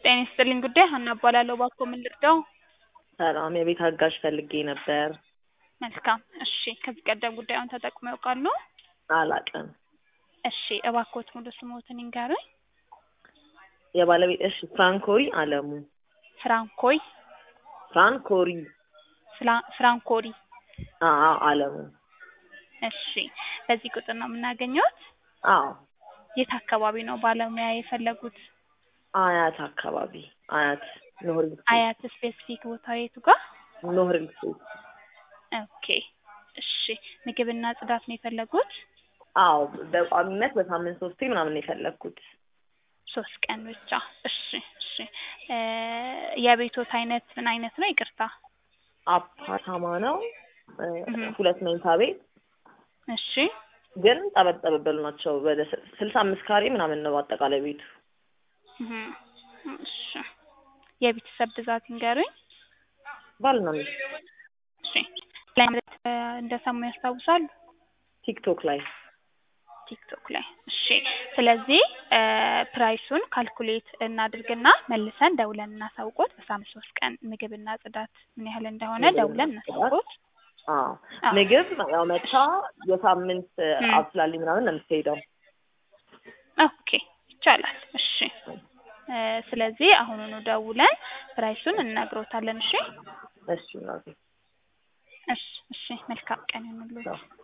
ጤና ይስጥልኝ ጉዳይ ሀና እባላለሁ። እባክዎ ምን ልርዳው? ሰላም የቤት አጋዥ ፈልጌ ነበር። መልካም እሺ። ከዚህ ቀደም ጉዳዩን ተጠቅመው ያውቃሉ? አላውቅም። እሺ እባክዎት ሙሉ ስምዎትን ይንገሩኝ? የባለቤት እሺ ፍራንኮሪ አለሙ። ፍራንኮይ ፍራንኮሪ ፍላ- ፍራንኮሪ አዎ አለሙ። እሺ በዚህ ቁጥር ነው የምናገኘዎት? አዎ የት አካባቢ ነው ባለሙያ የፈለጉት? አያት አካባቢ አያት ኖህር አያት ስፔሲፊክ ቦታው የቱ ጋር? ኖህር ኦኬ እሺ ምግብና ጽዳት ነው የፈለጉት? አዎ በቋሚነት በሳምንት ሶስቴ ምናምን ነው የፈለግኩት። ሶስት ቀን ብቻ እሺ እሺ እ የቤቶት አይነት ምን አይነት ነው ይቅርታ? አፓርታማ ነው እ እህ። ሁለት መኝታ ቤት እሺ ግን ጠበብ ጠበብ ያሉ ናቸው። ወደ ስ- ስልሳ አምስት ካሬ ምናምን ነው አጠቃላይ ቤቱ። እህ እሺ የቤተሰብ ብዛት ይንገሩኝ? ባልና ሚስት እሺ ላይ ማለት እ እንደሰሙ ያስታውሳሉ? ቲክቶክ ላይ ቲክቶክ ላይ እሺ ስለዚህ እ ፕራይሱን ካልኩሌት እናድርግና መልሰን ደውለን እናሳውቆት በሳምንት ሶስት ቀን ምግብና ጽዳት ምን ያህል እንደሆነ ምግብና ደውለን ጽዳት። እናሳውቆት አዎ አዎ። ምግብ ያው መታ የሳምንት እም። አብስላልኝ ምናምን ነው የምትሄደው። ኦኬ ይቻላል እሺ እ ስለዚህ አሁኑኑ ደውለን ፕራይሱን እንነግሮታለን እሺ እሺ እናቴ እሺ እሺ መልካም ቀን ይሁንልዎት